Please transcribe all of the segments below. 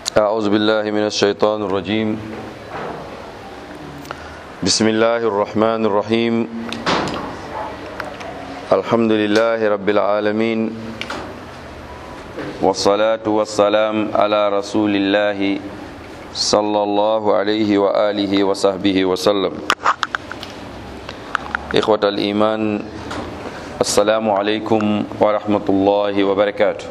أعوذ بالله من الشيطان الرجيم بسم الله الرحمن الرحيم الحمد لله رب العالمين والصلاة والسلام على رسول الله صلى الله عليه وآله وصحبه وسلم إخوة الإيمان السلام عليكم ورحمة الله وبركاته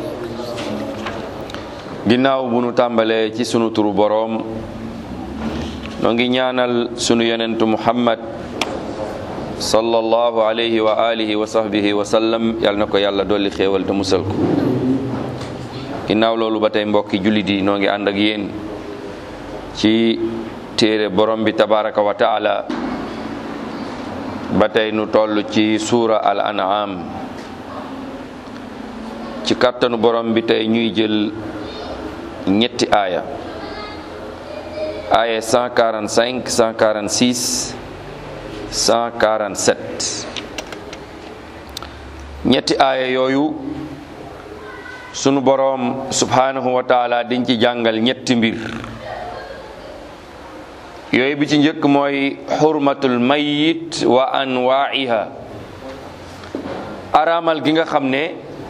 ginnaaw bu nu tàmbalee ci sunu turu boroom noo ngi ñaanal sunu yonentu muhammad sallallahu alayhi wa alihi wa sahbihi wa sallam yal na ko yàlla dolli xéewal te musal ko ginnaaw loolu ba tey mbokki jullit yi noo ngi ànd ak yéen ci téere borom bi tabaraka wa taala ba tey nu toll ci suura al an'am ci kàttanu borom bi tey ñuy jël ñetti aaya aaya 145 146 147 ñetti aaya yooyu sunu boroom subhanahu wa taala diñ ci jàngal ñetti mbir yooyu bi ci njëkk mooy xurmatul mayit wa anwaiha araamal gi nga xam ne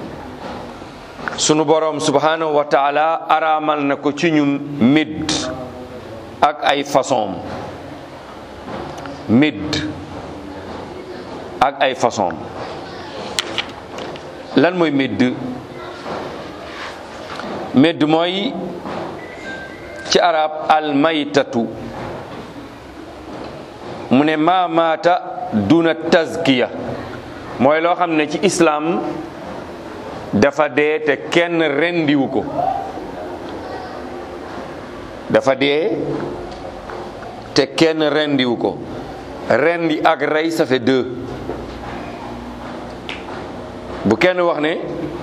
sunu boroom subhanahu wa taala araamal na ko ci ñun midd ak ay façon midd ak ay façon lan mooy midd midd mooy ci arab almaytatu mu ne maamaata duna tazkiya mooy loo xam ne ci islaam dafa dee te kenn rendiwu ko dafa dee te kenn rendiwu ko rendi ak rey ça fait deux bu kenn wax ne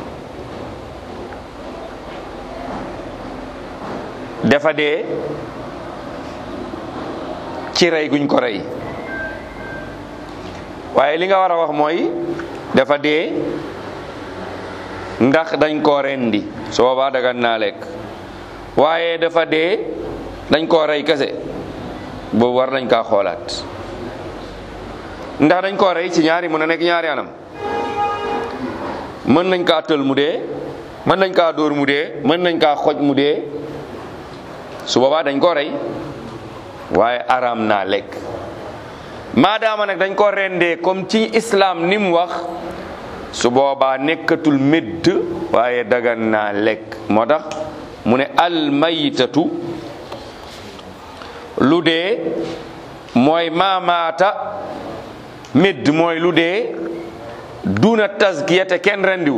dafa dee ci rey guñ ko rey waaye li nga war a wax mooy dafa dee ndax dañ koo rendi su boobaa dagan naa lekk waaye dafa dee dañ koo rey kese boobu war nañ kaa xoolaat ndax dañ koo rey ci ñaari mën a nekk ñaari anam mën nañ kaa tël mu dee mën nañ kaa dóor mu dee mën nañ kaa xoj mu dee su boobaa dañ koo rey waaye araam naa lekk maadaama nag dañ ko rendee comme ci islam ni mu wax su boobaa nekkatul médd waaye dagan naa lekk moo tax mu ne almaytatu lu dee mooy maamaata médd mooy lu dee duna tazkiya te kenn rendiwu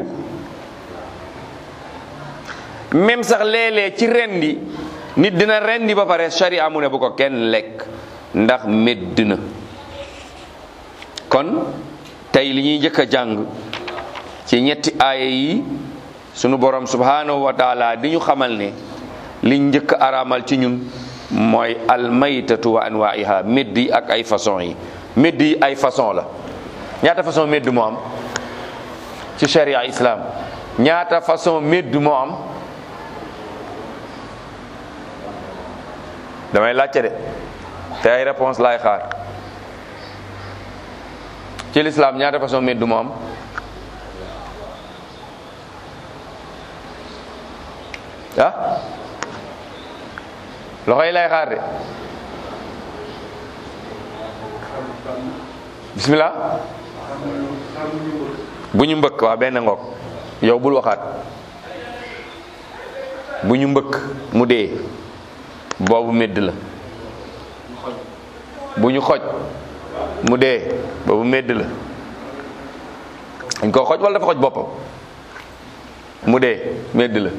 même sax léeg-léeg ci rendi nit dina rendi ba pare sharia mu ne bu ko kenn lekk ndax médd na kon tey li ñuy njëkk a jàng ci ñetti aaya yi sunu borom subhanahu wa taala di ñu xamal ne liñ njëkk araamal ci ñun mooy almaytatu wa anwaiha médd yi ak ay façon yi médd yi ay façon la ñaata façon médd moo am ci sharia islam ñaata façon médd moo am damay laajte de te ay réponse laay xaar ci l'islam ñaata façon médd moo am ah loxo yi lay xaar de bismillah bu ñu mbëkk waa benn ngoog yow bul waxaat bu ñu mbëkk mu dee boobu médd la bu ñu xoj mu dee boobu médd la dañ ko xoj wala dafa xoj boppam mu dee médd la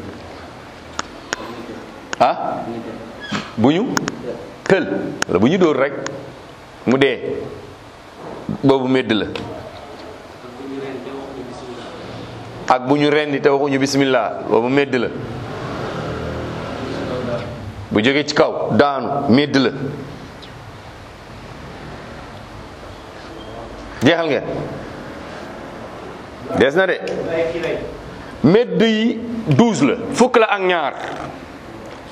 ah bu ñu tël wala bu ñu dóor rek mu dee boobu médd la ak bu ñu rendi te waxuñu bismillah boobu médd la bu jógee ci kaw daanu médd la jeexal ngeen des na de médd yi douze la fukk la ak ñaar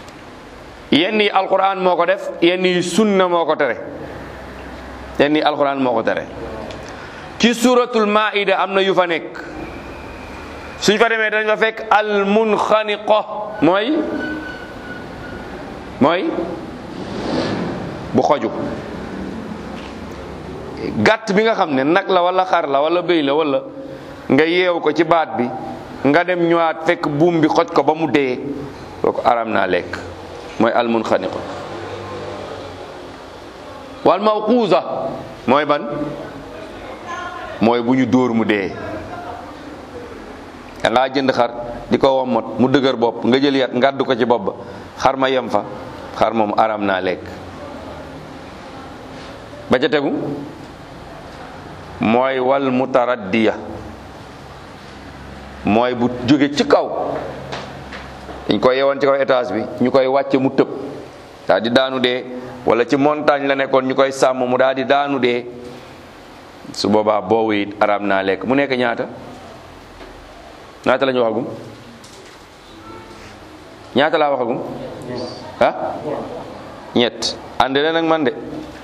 yenn yi alquran moo ko def yenn yi sunna moo ko tere yenn yi alquran moo ko tere ci suratul maida am na yu fa nekk suñ fa demee dañ fa fekk al munxaniqo mooy mooy bu xoju gàtt bi nga xam ne nag la wala xar la wala bëy la wala nga yeew ko ci baat bi nga dem ñëwaat fekk buum bi xoj ko ba mu dee kooku aram naa lekk mooy al munxaniqo wal mawquuza mooy ban mooy bu ñu dóor mu dee da ngaa jënd xar di ko wommat mu dëgër bopp nga jël yat ngàdd ko ci bopp ba xar ma yem fa xar moom aram naa lekk ba ca tegu mooy wal mutaraddiya mooy bu jóge ci kaw dañ koy yewoon ci kaw étage bi ñu koy wàcce mu tëb daal di daanu dee wala ci montagne la nekkoon ñu koy sàmm mu daal di daanu dee su boobaa boobu it aram naa lekk mu nekk ñaata ñaata la ñu waxagum ñaata laa waxagum ah ñett ànd leen ak man de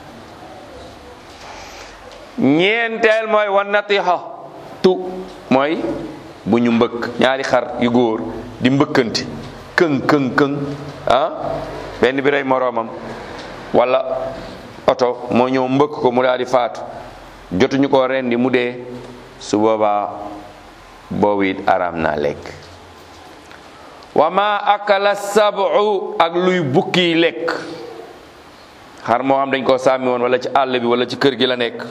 ñeenteel mooy wan natiha tu mooy bu ñu mbëkk ñaari xar yu góor di mbëkkanti këng këng këng ah benn bi rey moroomam wala oto moo ñëw mbëkk ko mu daal di faatu jotuñu ko rendi mu dee su boobaa boobu it araam naa lekk wa ma akala sabu ak luy bukki lekk xar moo xam dañ koo sàmmi woon wala ci àll bi wala ci kër gi la nekk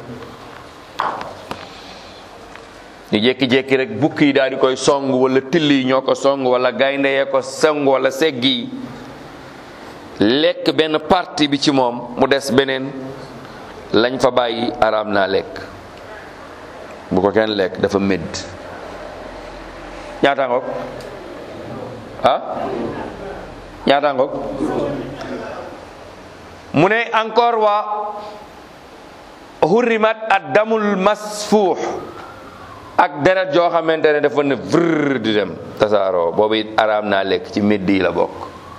ñu jékki-jékki rek bukki yi daal di koy song wala till yi ñoo ko song wala gaynde yee ko song wala segg yi lekk benn partie bi ci moom mu des beneen lañ fa bàyyi araam naa lekk bu ko kenn lekk dafa médd ñaata ngoog ah ñaata ngoog mu ne encore waa hurrimat ad damul masfuux ak deret joo xamante ne dafa ne vrr di dem tasaaroo boobu it araam naa lekk ci médd yi la bokk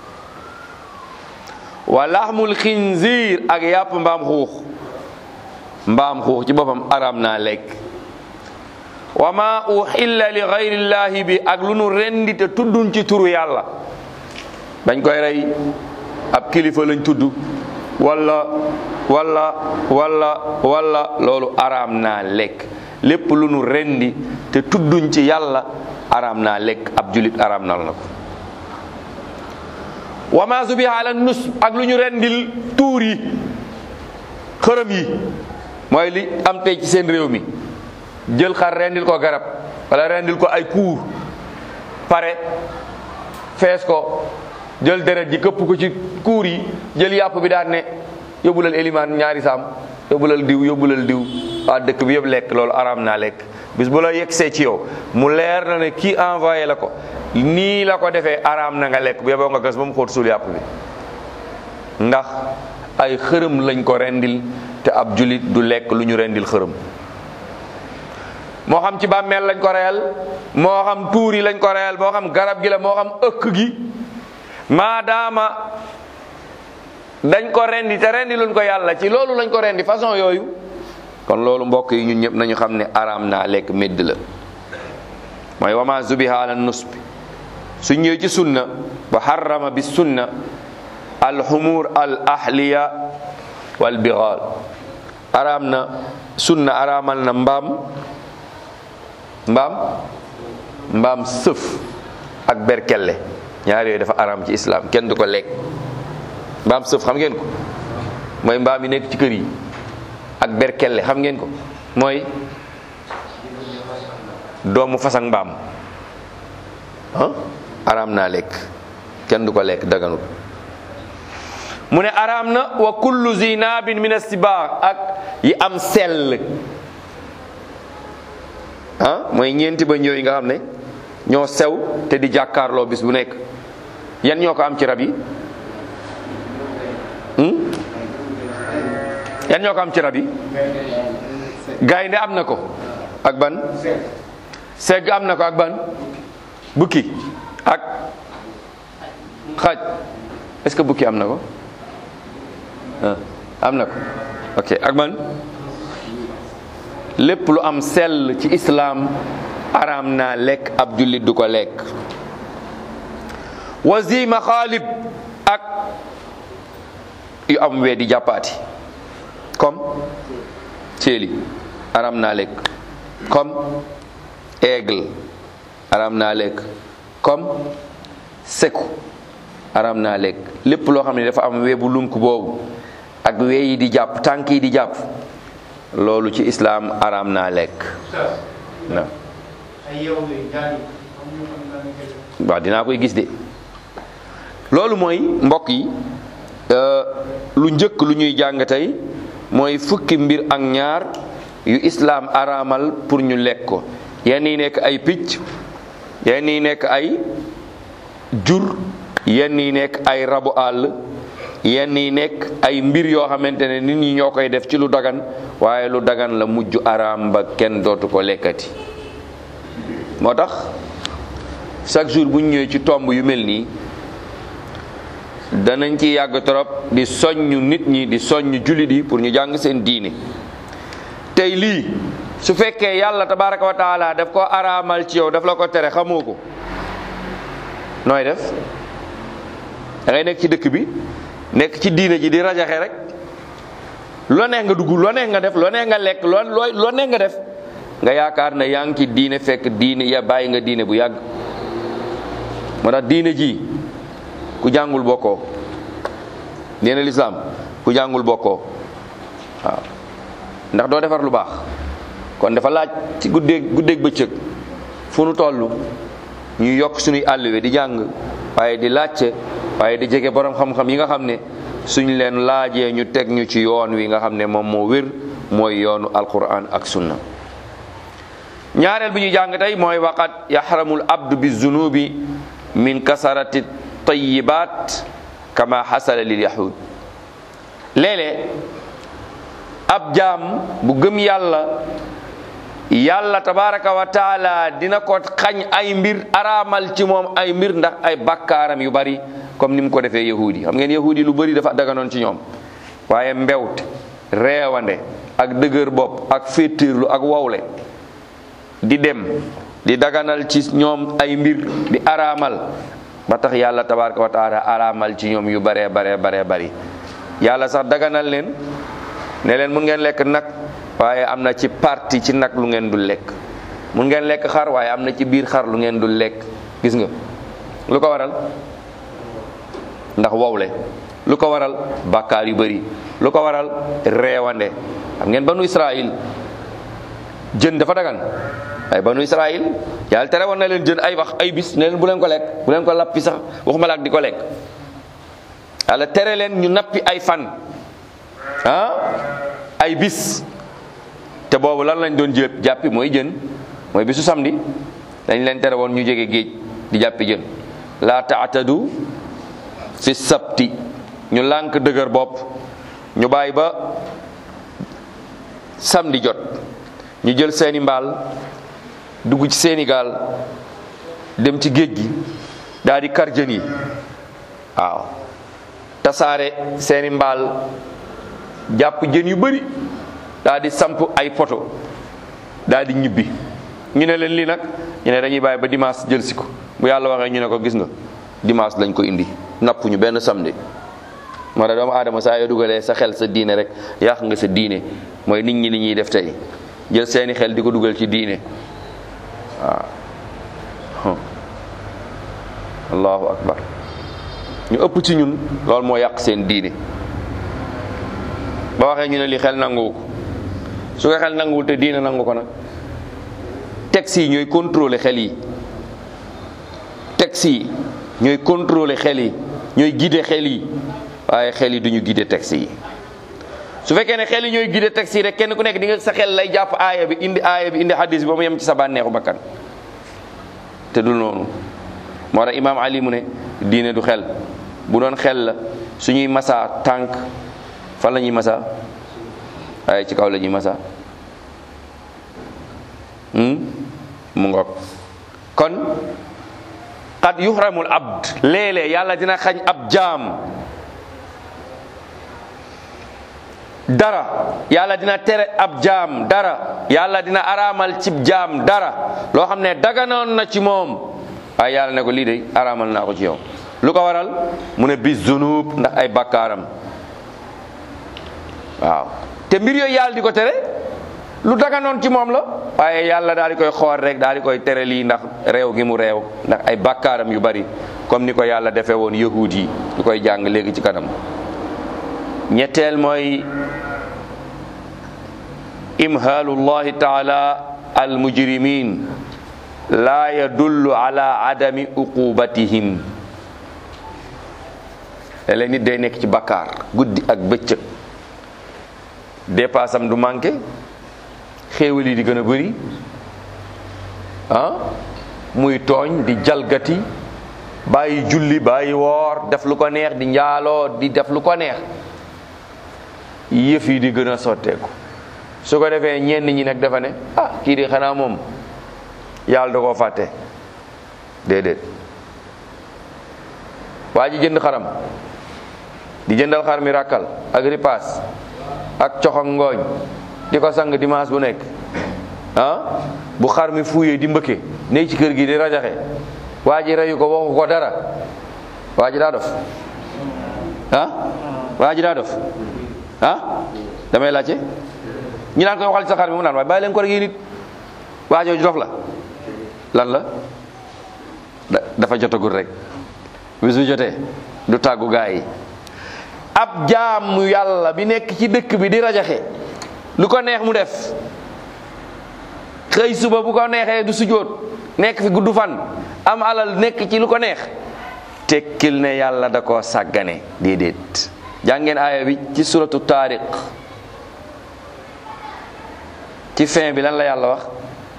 wa laxmul xinziir ak yàpp mbaam xuux mbaam xuux ci boppam araam naa lekk wa ma uxilla li gayrillahi bi ak lu nu rendi te tudduñ ci turu yàlla dañ koy rey ab kilifa lañ tudd wala wala wala wala loolu araam naa lekk lépp lu nu rendi te tudduñ ci yàlla araam naa lekk ab julit araam nal na ko wa ma subiha ala nus ak lu ñu rendil tuur yi xërëm yi mooy li am tey ci seen réew mi jël xar rendil ko garab wala rendil ko ay kuur pare fees ko jël deret ji këpp ko ci kuur yi jël yàpp bi daan ne yóbbulal élimaan ñaari saam yóbbulal diw yóbbulal diw waa dëkk bi yëpp lekk loolu araam naa lekk bis bu la yegsee ci yow mu leer na ne kii envoyé la ko nii la ko defee araam na nga lekk bu yeboo nga gas ba mu xóot suul yàpp bi ndax ay xërëm lañ ko rendil te ab julit du lekk lu ñu rendil xërëm moo xam ci bàmmeel lañ ko reyal moo xam tuur yi lañ ko reyal moo xam garab gi la moo xam ëkk gi maadaama dañ ko rendi te rendi luñ ko yàlla ci loolu lañ ko rendi façon yooyu kon loolu mbokk yi ñun ñëpp nañu xam ne araam naa lekk médd la mooy wama zubiha ala nusbi su ñëwee ci sunna ba harrama bi sunna al humur al ahliya wal bighal araam na sunna araamal na mbaam mbaam mbaam sëf ak berkelle ñaar yooyu dafa araam ci islam kenn du ko lekk mbaam sëf xam ngeen ko mooy mbaam yi nekk ci kër yi ak berkelle xam ngeen ko mooy doomu fas ak mbaam ah araam naa lekk kenn du ko lekk daganut mu ne araam na wa kullu zinabin min asibaax ak yi am sell ah mooy ñeenti ba ñëw yi nga xam ne ñoo sew te di jàkkaarloo bis bu nekk yan ñoo ko am ci rab yi yan ñoo ko am ci rab yi gaynde am na ko ak ban segg am na ko ak ban bukki ak xaj est-ce que bukki am na ko ah am na ko ok ak man lépp lu am sell ci islaam araam naa lekk ab jullit du ko lekk wazima xaalib ak yu am wee di jàppaati comme céeli araam naa lekk comme aigle araam naa lekk comme seku araam naa lekk lépp loo xam ne dafa am weebu lunk boobu ak wee yi di jàpp tànk yi di jàpp loolu ci islaam araam naa lekk na waaw dinaa koy gis de loolu mooy mbokk yi lu njëkk lu ñuy jàng tey mooy fukki mbir ak ñaar yu islaam araamal pour ñu lekk ko yenn yi nekk ay picc yenn yi nekk ay jur yenn yi nekk ay rabu àll yenn yi nekk ay mbir yoo xamante ne nit ñi ñoo koy def ci lu dagan waaye lu dagan la mujj araam ba kenn dootu ko lekkati moo tax chaque jour bu ñu ñëwee ci tomb yu mel nii danañ ci yàgg trop di soññ nit ñi di soññ jullit yi pour ñu jàng seen diine tey lii su fekkee yàlla tabaraka wa taala daf ko araamal ci yow daf la ko tere xamoo ko nooy def da ngay nekk ci dëkk bi nekk ci diine ji di rajaxe rek loo neex nga dugg loo neex nga def loo neex nga lekk loo loo loo neex nga def nga yaakaar ne yaa ngi ci diine fekk diine ya bàyyi nga diine bu yàgg moo tax diine ji ku jàngul bokkoo diine lislaam ku jàngul bokkoo waaw ndax doo defar lu baax kon dafa laaj ci guddeeg guddeeg bëccëg fu nu toll ñu yokk suñuy àlluwe di jàng waaye di laajte waaye di jege borom xam-xam yi nga xam ne suñ leen laajee ñu teg ñu ci yoon wi nga xam ne moom moo wér mooy yoonu alquran ak sunna ñaareel bi ñu jàng tey mooy waqat yaxramul abdu bi zunubi min kasarati tayibat kama xasala lil yahud léeg-léeg ab jaam bu gëm yàlla yàlla tabaraka wa taala dina ko xañ ay mbir araamal ci moom ay mbir ndax ay bakkaaram yu bari comme ni mu ko defee yahudi xam ngeen yahudi lu bari dafa daganoon ci ñoom waaye mbewt reewande ak dëgër bopp ak féetéerlu ak wowle di dem di daganal ci ñoom ay mbir di araamal ba tax yàlla tabaraka wa taala araamal ci ñoom yu baree baree baree bari yàlla sax daganal leen ne leen mun ngeen lekk nag waaye am na ci parti ci nag lu ngeen dul lekk mun ngeen lekk xar waaye am na ci biir xar lu ngeen dul lekk gis nga lu ko waral ndax wowle lu ko waral bàkkaar yu bari lu ko waral reewande xam ngeen banu Israël jën dafa dagan waaye banu Israël yàlla tere woon na leen jën ay wax ay bis ne leen bu leen ko lekk bu leen ko lappi sax waxuma la ak di ko lekk yàlla tere leen ñu nappi ay fan ah ay bis te boobu lan lañ doon jëpp jàppi mooy jën mooy bisu samedi dañ leen tere woon ñu jege géej di jàppi jën laa taatadu fi sabti ñu lànk dëgër bopp ñu bàyyi ba samedi jot ñu jël seeni mbaal dugg ci seeni gaal dem ci géej gi daal di kar jën yi waaw tasaare seeni mbaal jàpp jën yu bari daal di samp ay poto daal di ñibbi ñu ne leen lii nag ñu ne dañuy bàyyi ba dimanche jël si ko bu yàlla waxee ñu ne ko gis nga dimanche lañ ko indi napp ñu benn samedi moo tax doomu aadama saa yoo dugalee sa xel sa diine rek yàq nga sa diine mooy nit ñi li ñuy def tey jël seeni xel di ko dugal ci diine waaw allahu akbar ñu ëpp ci ñun loolu moo yàq seen diine ba waxee ñu ne li xel nanguwu ko su ko xel nanguwul te diine nangu ko nag texte yi ñooy contrôler xel yi texte yi ñooy contrôler xel yi ñooy guider xel yi waaye xel yi duñu guider texte yi su fekkee ne xel yi ñooy guider texte yi rek kenn ku nekk di nga sa xel lay jàpp aaya bi indi aaya bi indi hadis bi ba mu yem ci sa bànneexu bakkan te du noonu moo tax imaam ali mu ne diine du xel bu doon xel la suñuy masa tànk fan la ñuy masa waaye ci kaw la ñuy masa mu ngoog kon qad yuhramul abd léeg-léeg yàlla dina xañ ab jaam dara yàlla dina tere ab jaam dara yàlla dina araamal cib jaam dara loo xam ne daganoon na ci moom waaye yàlla ne ko lii de araamal naa ko ci yow lu ko waral mu ne bis zunub ndax ay bakkaaram waaw te mbir yooyu yàlla di ko tere lu daganoon ci moom la waaye yàlla daal di koy xool rek daal di koy tere lii ndax réew gi mu réew ndax ay bakkaaram yu bari comme ni ko yàlla defee woon yahuud yi ñu koy jàng léegi ci kanam ñetteel mooy imhaalullahi taala al mujrimin laa yadullu ala adami uqubatihim léeg nit day nekk ci bakkaar guddi ak bëccëg dépassam du manqué xéewal yi di gën a bëri ah muy tooñ di jalgati bàyyi julli bàyyi woor def lu ko neex di njaaloo di def lu ko neex yëf yi di gën a sotteeku su ko defee ñenn ñi nag dafa ne ah kii di xanaa moom yàlla da koo fàtte déedéet waa ji jënd xaram di jëndal xar mi ràkkal ak ripaas ak cox ak ngooñ di ko sang dimanche bu nekk ah bu xar mi fuuyee di mbëkke ne ci kër gi di rajaxe waa ji reyu ko waxu ko dara waa ji daa dof ah waa ji daa dof ah damay laajte ñi naan koy waxal ci sa xar mi mu naan waaye bàyyi leen ko rek yéen nit waa jooju dof la lan la dafa jotagul rek bis bu jotee du tàggu gaa yi ab jaamu yàlla bi nekk ci dëkk bi di rajaxe lu ko neex mu def xëy suba bu ko neexee du sujjóot nekk fi gudd fan am alal nekk ci lu ko neex tekkil ne yàlla da koo sàggane déedéet jàngeen aaya bi ci suratu taariq ci fin bi lan la yàlla wax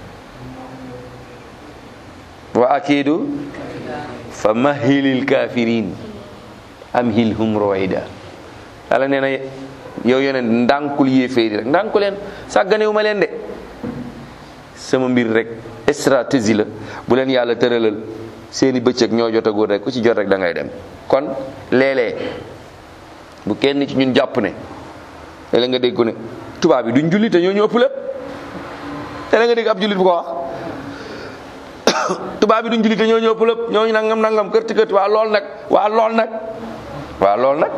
wa akidu fa mahilil kafirin amhilhum ruwaida yàlla nee na yow yeneen ndànkul yéeféeri rek ndànku leen sàgganewu ma leen de sama mbir rek stratégie la bu leen yàlla tëralal seeni bëccëg ñoo jotagul rek ku ci jot rek da ngay dem kon léeg-léeg bu kenn ci ñun jàpp ne léeg nga dégg ko ne tubaab bi duñ julli te ñoo ñu ëpp lépp léeg nga dégg ab jullit bu ko wax tubaab bi duñ julli te ñoo ñu ëpp lépp ñooñu nangam nangam kërti kërti waa lool nag waa lool nag waa lool nag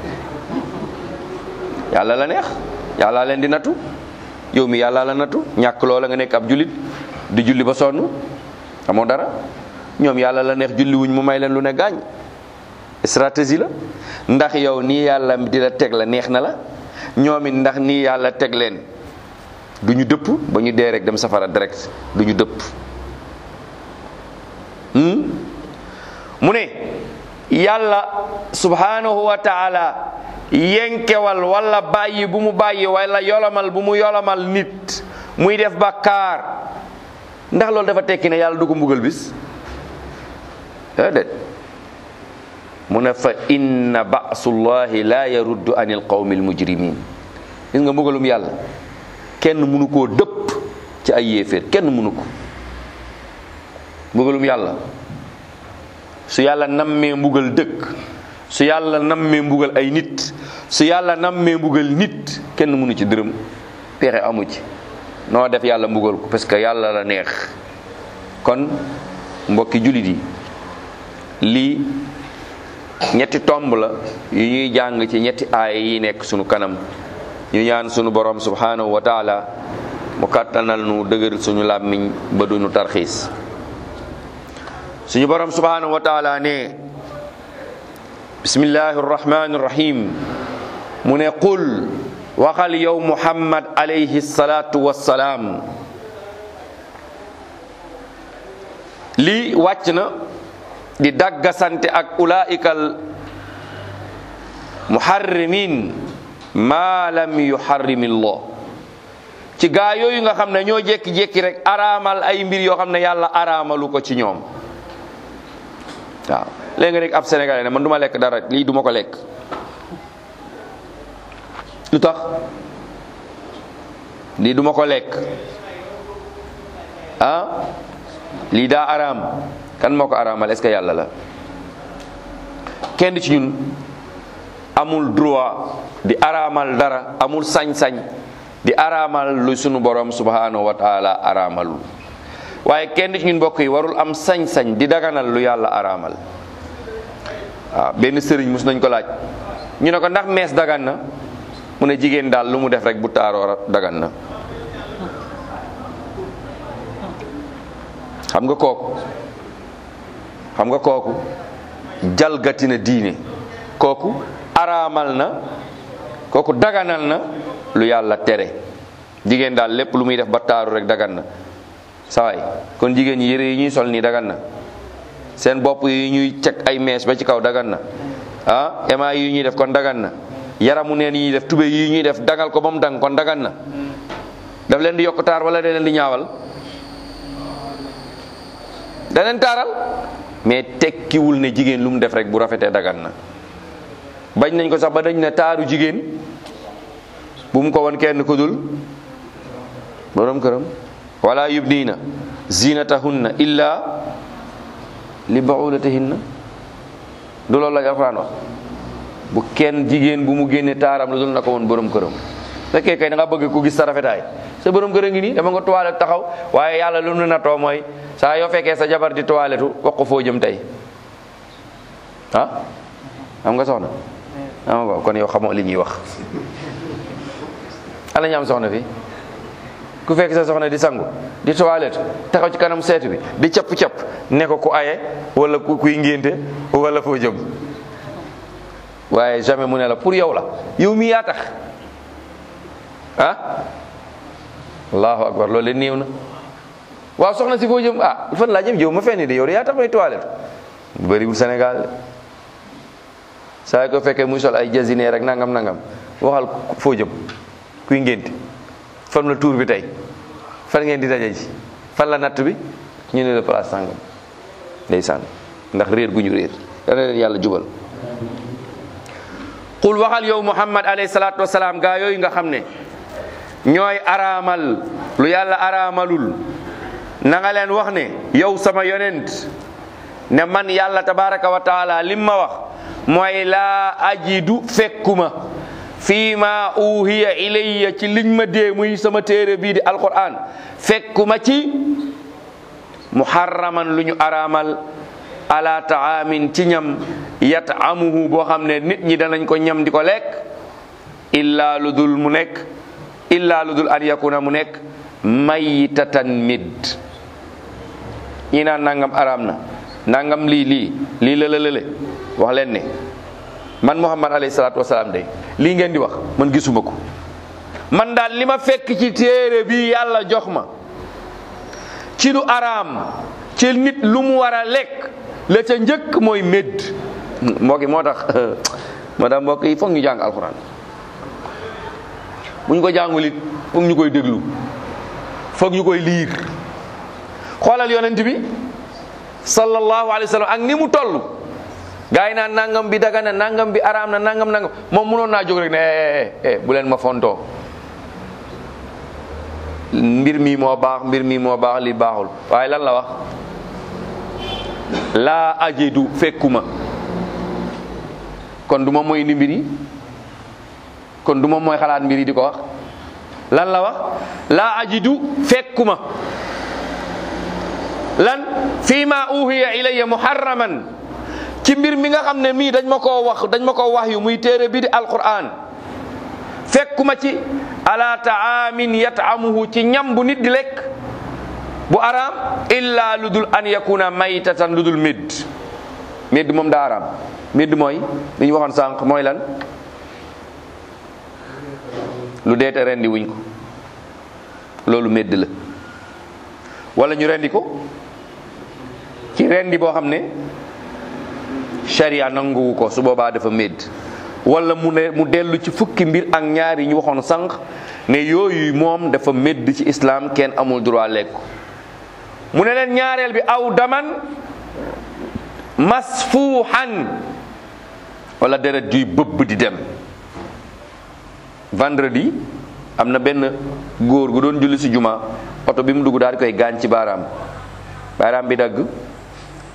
yàlla la neex yàlla leen di nattu yow mi yàlla la nattu ñàkk loola nga nekk ab jullit di julli ba sonn amoo dara ñoom yàlla la neex julli wuñ mu may leen lu ne gaañ stratégie la ndax yow nii yàlla di la teg la neex na la ñoom it ndax nii yàlla teg leen du ñu dëpp ba ñu dee rek dem safara direct du ñu dëpp mu ne yàlla subhanahu wa taala yenkewal wala bàyyi bu mu bàyyi wala yolomal bu mu yolomal nit muy def bàkkaar ndax loolu dafa tekki ne yàlla du ko mbugal bis déedéet mu ne fa inna ba'sullahi la yaruddu anil qawmil mujrimin gis nga mbugalum yàlla kenn mënu koo dëpp ci ay yéeféer kenn mënu ko mbugalum yàlla su yàlla nammee mbugal dëkk su yàlla nammee mbugal ay nit su yàlla nammee mbugal nit kenn mënu ci dërëm pexe amu ci noo def yàlla mbugal ko parce que yàlla la neex kon mbokki jullit yi lii ñetti tomb la yu ñuy jàng ci ñetti aaya yi nekk sunu kanam ñu ñaan sunu borom subhanahu wa taala mu kàttanal nu dëgër suñu làmmiñ ba duñu tarxiis suñu borom subhanahu wa taala ne bismillahi arrahmani irrahim mu ne qul waxal yow muhammad alayhi salatu wassalaam lii wàcc na di daggasante ak ulaikal muharrimin ma lam yuharrimillah ci gaa yooyu nga xam ne ñoo jékki-jékki rek araamal ay mbir yoo xam ne yàlla araamalu ko ci ñoom waaw léegi nga rek ab sénégalais ne man du ma lekk dara lii du ma ko lekk lu tax lii du ma ko lekk ah lii daa araam kan moo ko araamal est-ce que yàlla la kenn ci ñun amul droit di araamal dara amul sañ-sañ di araamal lu sunu borom subhanahu wa taala araamalul waaye kenn ci ñun mbokk yi warul am sañ-sañ di daganal lu yàlla araamal waaw benn sëriñ mus nañ ko laaj ñu ne ko ndax mees dagan na mu ne jigéen daal lu mu def rek bu taaroo dagan na xam nga kooku xam nga kooku jalgati na diine kooku araamal na kooku daganal na lu yàlla tere jigéen daal lépp lu muy def ba taaru rek dagan na sawaay kon jigéen ñi yére yi ñuy sol nii dagan na seen bopp yi ñuy teg ay mees ba ci kaw dagan na ah ema yi ñuy def kon dagan na yaramu neen yi ñuy def tube yi ñuy def dangal ko ba mu dang kon dagan na daf leen di yokk taar wala da leen di ñaawal da leen taaral mais tekkiwul ne jigéen lu mu def rek bu rafetee dagan na bañ nañ ko sax ba dañ ne taaru jigéen bu mu ko won kenn ku dul borom këram wala yubniina zinatahunna illa li baulatihinna du loolu la alxuraan wax bu kenn jigéen bu mu génne taaram lu dul na ko woon borom këram fekkee kay da nga bëgg ku gis sa rafetaay sa borom kër a ngi nii dama nga toilette taxaw waaye yàlla lu nu natoo mooy saa yoo fekkee sa jabar di toilettu wax ko foo jëm tey ah am nga soxna am nga kon yow xamoo li ñuy wax ala ñu am soxna fi ku fekk sa soxna di sangu di toilette taxaw ci kanam seetu bi di capp-capp ne ko ku aye wala ku kuy ngénte wala foo jëm waaye jamais mu ne la pour yow la yow mi yaa tax ah allahu akbar loolu leen néew na waaw soxna si foo jëm ah fan laa jëm jëw ma fenn de yow de yaa tax may toilette bu bëriwul Sénégal saa ko fekkee muy sol ay jasineer rek nangam nangam waxal foo jëm kuy ngénte fan la tuur bi tey fan ngeen di daje ji fan la natt bi ñu ne la place sàngam ndeysaan ndax réer gu ñu réer dana leen yàlla jubal qul waxal yow muhammad alayhi salaatu wasalaam gaa yooyu nga xam ne ñooy araamal lu yàlla araamalul na nga leen wax ne yow sama yonent ne man yàlla tabaraka wa taala lim ma wax mooy laa ajidu fekkuma fii ma uhiya ilayya ci liñ ma dee muy sama téere bii di alquran fekkuma ci muharraman lu ñu araamal ala taamin ci ñam yat'amuhu boo xam ne nit ñi danañ ko ñam di ko lekk illa lu dul mu nekk illa lu dul an yakuna mu nekk maytatan mid ñi naan nangam araam na nangam lii lii lii la la lële wax leen ne man muhammad alayhi salaatu wasalaam day lii ngeen di wax man gisuma ko man daal li ma fekk ci téere bi yàlla jox ma ci lu araam ci nit lu mu war a lekk la ca njëkk mooy médd mbokk yi moo tax moo tax mbokk yi foog ñu jàng alxuraan bu ñu ko jàngul it foog ñu koy déglu foog ñu koy liir xoolal yonent bi sallallahu alayhi wa sallam ak ni mu toll gaa yi naan nangam bi daga na nangam bi araam na nangam nangam moom mënoon naa jóg rek ne eh eh bu leen ma fontoo mbir mi moo baax mbir mi moo baax li baaxul waaye lan la wax laa ajidu fekkuma kon du moom mooy indi mbir yi kon du moom mooy xalaat mbir yi di ko wax lan la wax laa ajidu fekkuma lan fii ma uhiya ilayya muharraman ci mbir mi nga xam ne mii dañ ma koo wax dañ ma koo wax yu muy téere bi di alquran fekkuma ci ala taamin yat'amuhu ci ñam bu nit di lekk bu araam illa lu dul an yakuna maytatan lu dul médd médd moom daa araam médd mooy li ñu waxoon sànq mooy lan lu deete rendi wuñ ko loolu médd la wala ñu rendi ko ci rendi boo xam ne sharia nanguwu ko su boobaa dafa médd wala mu ne mu dellu ci fukki mbir ak ñaar yi ñu waxoon sànq ne yooyu moom dafa médd ci islam kenn amul droit lekk ko mu ne leen ñaareel bi aw daman masfuuxan wala deret juy bëbb di dem vendredi am na benn góor gu doon julli si juma oto bi mu dugg daal di koy gaañ ci baaraam baaraam bi dagg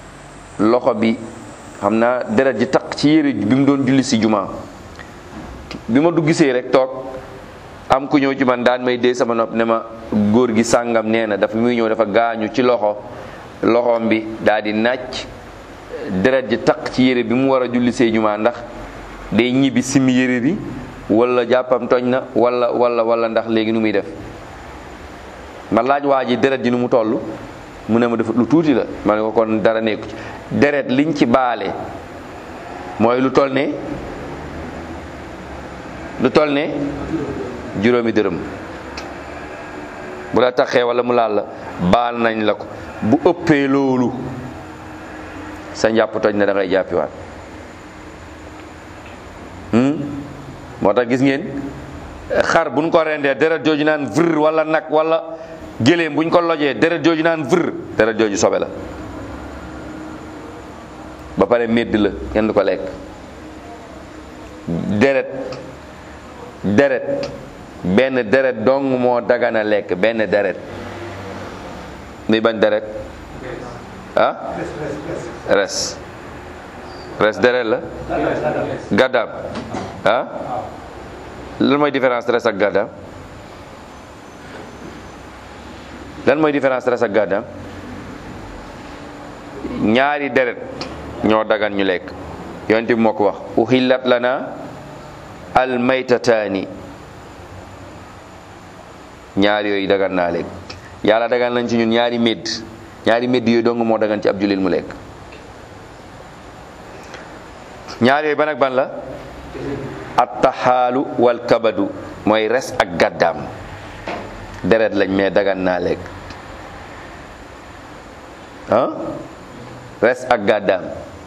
loxo bi xam naa deret ji taq ci yére bi mu doon julli si jumaa bi ma du gisee rek toog am ku ñëw ci man daan may dee sama nopp ne ma góor gi sàngam nee na dafa muy ñëw dafa gaañu ci loxo loxoom bi daal di nàcc deret ji taq ci yére bi mu war a julli see jumaa ndax day ñibbi simi yére bi wala jàppam tooñ na wala wala wala ndax léegi nu muy def ma laaj waa ji deret ji nu mu toll mu ne ma dafa lu tuuti la ma ne ko kon dara nekku ci deret liñ ci baale mooy lu toll ne lu toll ne juróomi dërëm bu la taxee wala mu laal la baal nañ la ko bu ëppee loolu sa njàpp toj na da ngay jàppiwaat moo tax gis ngeen xar buñ ko rendee deret jooju naan vr wala nag wala géléem buñ ko lojee deret jooju naan vr deret jooju sobe la ba pare medd la kenn du ko lekk deret deret benn deret dong moo dagana lekk benn deret muy bañ deret ah res res deret la gàddaam ah lan mooy différence res ak gàddaam lan mooy différence res ak gàddaam ñaari deret ñoo dagan ñu lekk yonent bi moo ko wax uhillat lana al maytataani ñaari yooyu dagan naa lekk yàlla dagan nañ ci ñun ñaari médd ñaari médd yooyu dong moo dagan ci ab jullit mu lekk ñaari yooyu ban ak ban la attaxaalu wal kabadu mooy res ak gàddaam deret lañ mais dagan naa lekk ah res ak gàddaam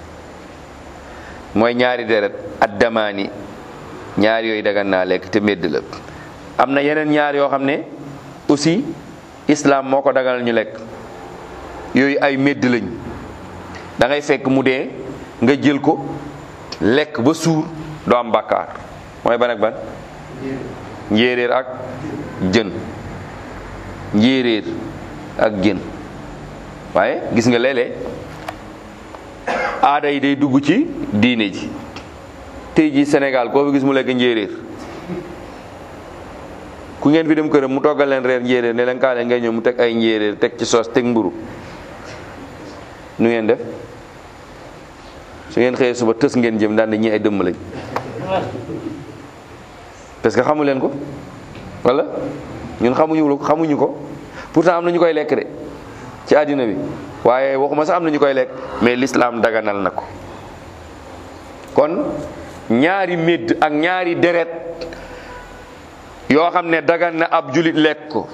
mooy ñaari deret addamaani ñaari yooyu dagan naa lekk te médd la am na yeneen ñaar yoo xam ne aussi islam moo ko daganal ñu lekk yooyu ay médd lañ da ngay fekk mu dee nga jël ko lekk ba suur doo am bàkkaar mooy ban ak ban njéeréer ak jën njéeréer ak jën waaye gis nga léeg-léeg aada yi day dugg ci diine ji tey ji Sénégal koo fi gis mu lekk njéeréer ku ngeen fi dem këram mu toggal leen reer njéeréer ne leen kaa leen ngay ñëw mu teg ay njéeréer teg ci soos teg mburu nu ngeen def su ngeen xëyee suba tës ngeen jëm daan ñi ay dëmm lañ parce que xamu leen ko wala ñun xamuñu ko xamuñu ko pourtant am na ñu koy lekk de ci àddina bi waaye waxuma sax am na ñu koy lekk mais l'islam daganal na ko kon ñaari médd ak ñaari deret yoo xam ne dagan na ab julit lekk ko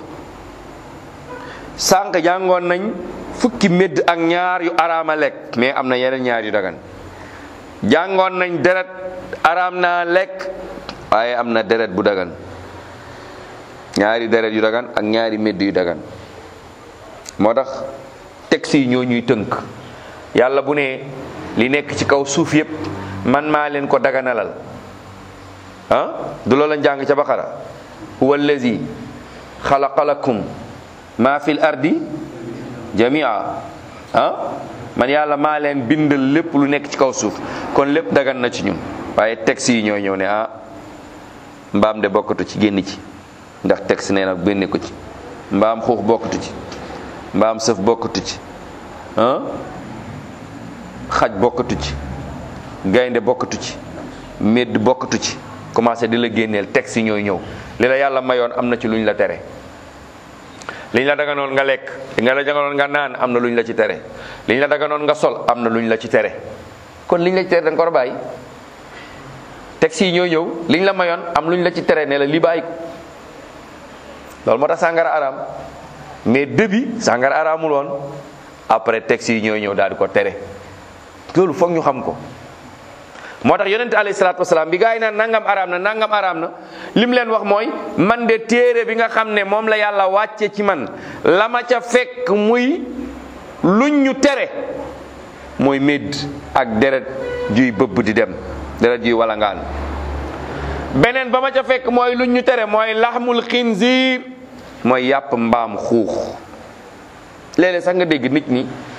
sànq jàngoon nañ fukki médd ak ñaar yu araama lekk mais am na yeneen ñaar yu dagan jàngoon nañ deret araam naa lekk waaye am na deret bu dagan ñaari deret yu dagan ak ñaari médd yu dagan moo tax texte yi ñoo ñuy tënk yàlla bu ne li nekk ci kaw suuf yépp man maa leen ko daganalal ah du loola njàng ca baqara huwa allazi xalaqa lakum maa fil ardi jamia ah man yàlla maa leen bindal lépp lu nekk ci kaw suuf kon lépp dagan na ci ñun waaye texte yi ñooy ñëw ne ah mbaam de bokkatu ci génn ci ndax texte nee na génne ko ci mbaam xuux bokkatu ci mbaam sëf bokkatu ci ah xaj bokkatu ci gaynde bokkatu ci médd bokkatu ci commencé di la génneel texte yi ñooy ñëw li la yàlla mayoon am na ci luñ la tere liñ la daganoon nga lekk li nga la daganoon nga naan am na luñ la ci tere liñ la daganoon nga sol am na luñ la ci tere kon liñ la ci tere da nga ko war a bàyyi texte yi ñooy ñëw liñ la mayoon am luñ la ci tere ne la li bàyyi ko loolu moo tax sàngara araam mais début sàngara araamul woon après texte yi ñooy ñëw daal di ko tere loolu foog ñu xam ko moo tax yonente alayhi salaatu wasalaam bi gaa yi naan nangam araam na nangam araam na lim leen wax mooy man de téere bi nga xam ne moom la yàlla wàcce ci man la ma ca fekk muy luñ ñu tere mooy médd ak deret juy bëbb di dem deret juy walangaan beneen ba ma ca fekk mooy luñ ñu tere mooy laxmul xinziir mooy yàpp mbaam xuux léeg-léeg sax nga dégg nit ñi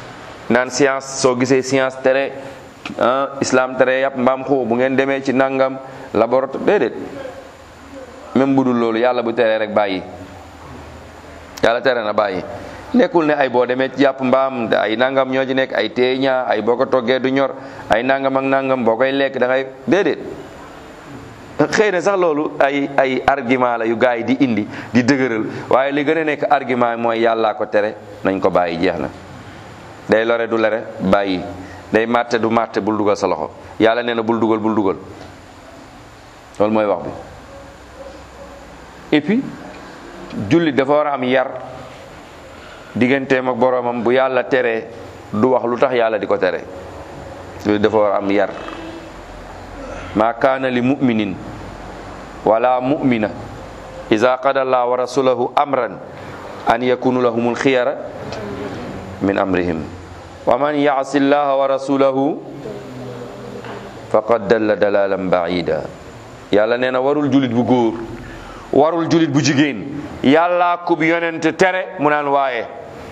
naan science soo gisee science tere ah islam tere yàpp mbaam xuux bu ngeen demee ci nangam laboratoire déedéet même bu dul loolu yàlla bu teree rek bàyyi yàlla tere na bàyyi nekkul ne ay boo demee ci yàpp mbaam da ay nangam ñoo ci nekk ay teeñaa ay boo ko toggee du ñor ay nangam ak nangam boo koy lekk da ngay déedéet xëy na sax loolu ay ay argument la yu gars yi di indi di dëgëral waaye li gën a nekk argument mooy yàllaa ko tere nañ ko bàyyi jeex na day lore du lere bàyyi day màtte du màtte bul dugal sa loxo yàlla nee na bul dugal bul dugal loolu mooy wax bi et puis jullit dafa war a am yar digganteem ak boroomam bu yàlla teree du wax lu tax yàlla di ko tere jullit dafa war a am yar ma kaana li muminin wala mumina ida qada allah wa rasulahu amran an yakunu lahumul xiyara min amrihim wa man yaasi llaha wa rasulahu faqad dalla dalalan baida yàlla nee na warul julit bu góor warul julit bu jigéen yàlla kub yonent tere mu naan waaye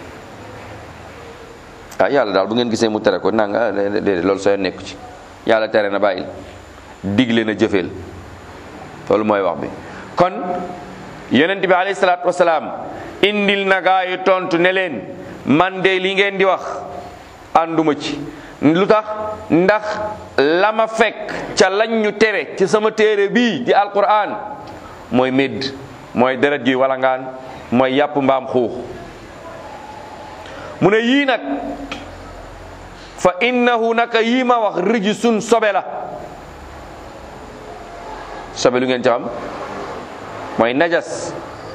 ah yàlla daal bu ngeen gisee mu tere ko nanga déedéet loolu soo nekku ci yàlla tere na bàyyil digle na jëfeel loolu mooy wax bi kon yonent bi alayhi salaatu wasalaam indil na gaa yi tontu ne leen man de li ngeen di wax ànduma ci lu tax ndax la ma fekk ca lañ ñu tere ci sama téere bii di alquran mooy médd mooy deret gi walangaan mooy yàpp mbaam xuux mu ne yii nag fa innahu naka yii ma wax rijsun sobe la sobe lu ngeen ci xam mooy najas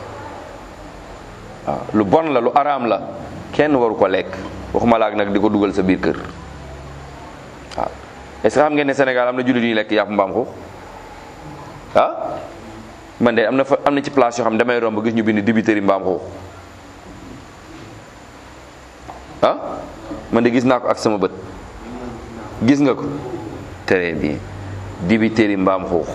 waaw lu bon la lu araam la kenn waru ko lekk waxuma laak nag di ko dugal sa biir kër waaw est-ce que xam ngeen ne Sénégal am na jullit ñuy lekk yàpp mbaam xuux ah man de am na fa am na ci place yoo xam ne damay romb gis ñu bind dibiteri mbaam xuux ah man de gis naa ko ak sama bët gis nga ko très bien dibiteri mbaam xuux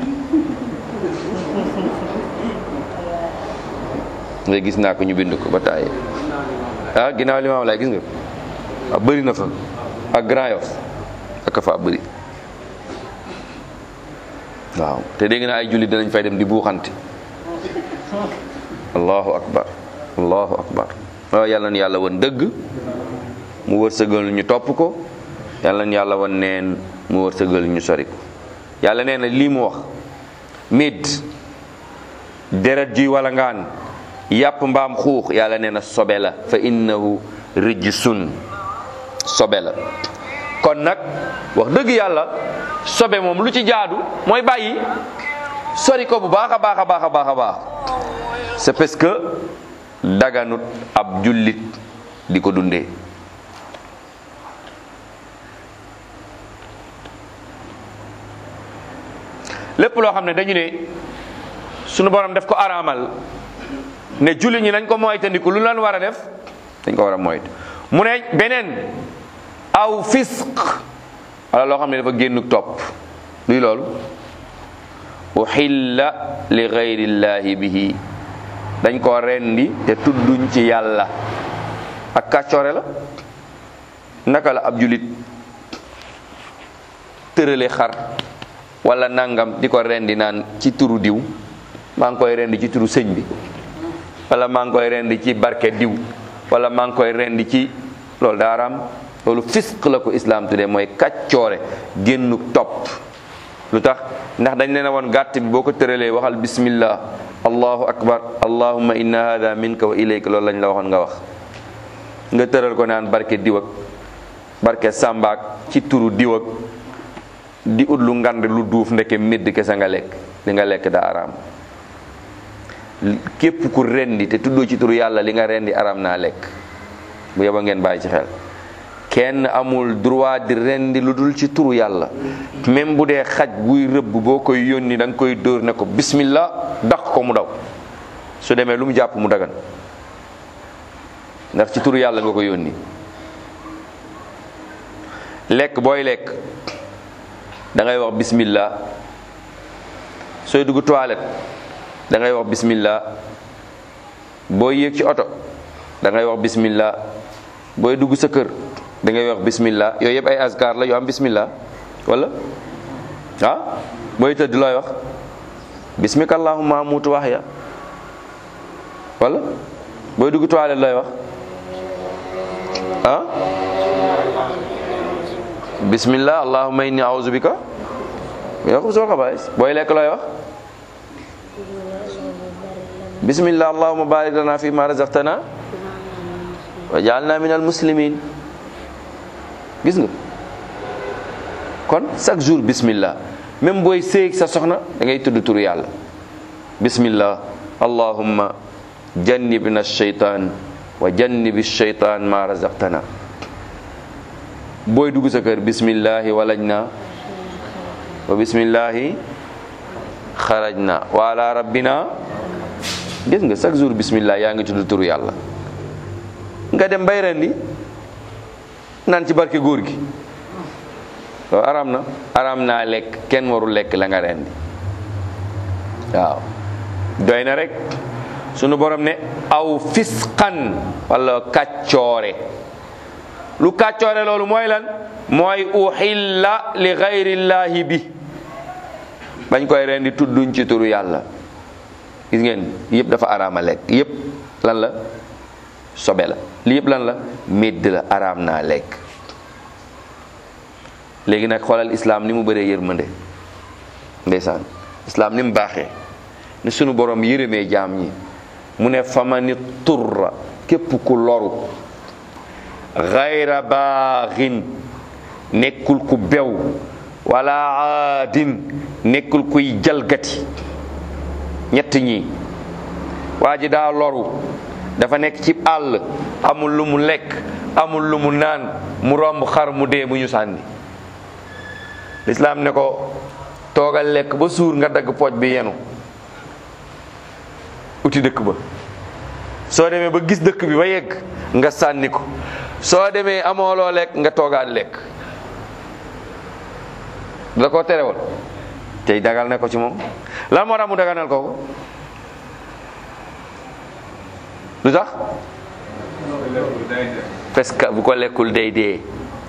nga gis naa ko ñu bind ko ba tàyyi ah ginnaaw limaam laay gis nga ah bëri na fa ak Grand Yoff ak fa bëri waaw te dégg naa ay jullit danañ fay dem di buuxante allahu akbar allahu akbar waaw yàlla na yàlla woon dëgg mu wërsëgal ñu topp ko yàlla na yàlla woon neen mu wërsëgal ñu sori ko yàlla nee na lii mu wax mid deret juy wala ngaan yàpp mbaam xuux yàlla nee na sobe la fa innahu rijsun sobe la kon nag wax dëgg yàlla sobe moom lu ci jaadu mooy bàyyi sori ko bu baax a baax a baax a baax a baax c'est parce que daganut ab jullit di ko dundee lépp loo xam ne dañu ne sunu borom def ko araamal ne jullit ñi nañ ko moytandiku lu lan war a def dañ ko war a moyt mu ne beneen aw fisq wala loo xam ne dafa génn topp luy loolu uhilla li gayrillahi bihi dañ ko rendi te tudduñ ci yàlla ak kàccoore la naka la ab julit tërale xar wala nangam di ko rendi naan ci turu diw maa ngi koy rendi ci turu sëñ bi wala maa ngi koy rendi ci barke diw wala maa ngi koy rendi ci loolu daaraam loolu fisq la ko islam tuddee mooy kàccoore génnu topp lu tax ndax dañ leen a woon gàtt bi boo ko tëralee waxal bismillah allahu akbar allahumma inna hada minka wa ilayka loolu lañ la waxoon nga wax nga tëral ko naan barke diw ak barke sàmbaak ci turu diw ak di ut lu ngand lu duuf ndeke médd kese nga lekk li nga lekk daa araam képp ku rendi te tuddoo ci turu yàlla li nga rendi araam naa lekk bu yeba ngeen bàyyi ci xel kenn amul droit di rendi lu dul ci turu yàlla même bu dee xaj buy rëbb boo koy yónni da nga koy dóor ne ko bismillah daq ko mu daw su demee lu mu jàpp mu dagan ndax ci turu yàlla nga ko yónni lekk booy lekk da ngay wax bismillah sooy dugg toilette da ngay wax bismillah booy yéeg ci oto da ngay wax bismillah booy dugg sa kër da ngay wax bismillah yooyu yëpp ay azkar la yu am bismillah wala ah booy tëdd looy wax bismika allahumma amutu waxya wala booy dugg toilette looy wax ah bismillah allahumma inni a'udhu bika min al-khubuthi wal khaba'ith booy lekk looy wax bismillah allahumma barik lana fi ma razaqtana wa ja'alna min al-muslimin gis nga kon chaque jour bismillah même booy séeg sa soxna da ngay tudd turu yàlla bismillah allahumma jannibna shaytan wa jannibi shaytan ma razaqtana booy dugg sa kër bismillahi walajna wa bismillahi xarajna wa ala rabbina gis nga chaque jour bismillah yaa ngi tudd turu yàlla nga dem bay rendi naan ci barke góor gi loolu aram na aram naa lekk kenn warul lekk la nga rendi waaw doy na rek sunu borom ne aw fisqan wala kàccoore lu kàccoore loolu mooy lan mooy uhilla li gayrillaahi bi bañ koy rendi tudduñ ci turu yàlla gis ngeen yëpp dafa araama lekk yëpp lan la sobe la li yëpp lan la médd la araam naa lekk léegi nag xoolal islaam ni mu bëree yërmande ndeysaan islaam ni mu baaxee ni sunu borom yërëmee jaam ñi mu ne famani turra képp ku loru xayra baaxin nekkul ku bew wala aadin nekkul kuy jalgati ñett ñi waa ji daa loru dafa nekk ci àll amul lu mu lekk amul lu mu naan mu romb xar mu dee bu ñu sànni lislaam ne ko toogal lekk ba suur nga dagg pooj bi yenu uti dëkk ba soo demee ba gis dëkk bi ba yegg nga sànni ko soo demee amoo loo lekk nga toogaat lekk da koo terewal tey dagal ne ko ci moom lan moo tax mu daganal ko ko lu tax parce que bu ko lekkul day dee